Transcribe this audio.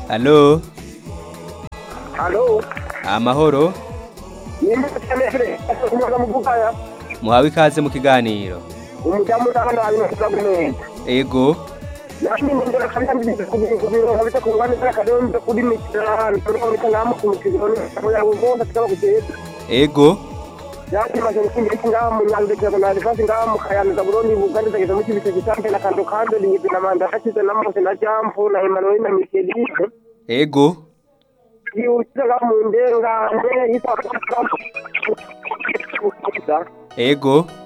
Halo, Halo. amahoro, Nimba cyane fere. Umuga muvugaya. muhawe ikaze mu kiganiro. Umudamu ndabana abina kuzagumenza. Ego, Nashimye ndera kabisa ndi kubiro kubiro kabisa kungana ndera kadonda kuri mitara. Ndora muri kanamu kumukiro ne. Oya ubonda tukaba kugenda. ego, Yati maze kundi ngaha mu nyande cyangwa na rifasi ngaha mu kayanza Burundi Buganda ndageza mu kibise gitambe na kando kando ni na manda hakize na mose na jampo na Emmanuel na Michelle. ego, Yutira mu ndenga ndera yitwa ego,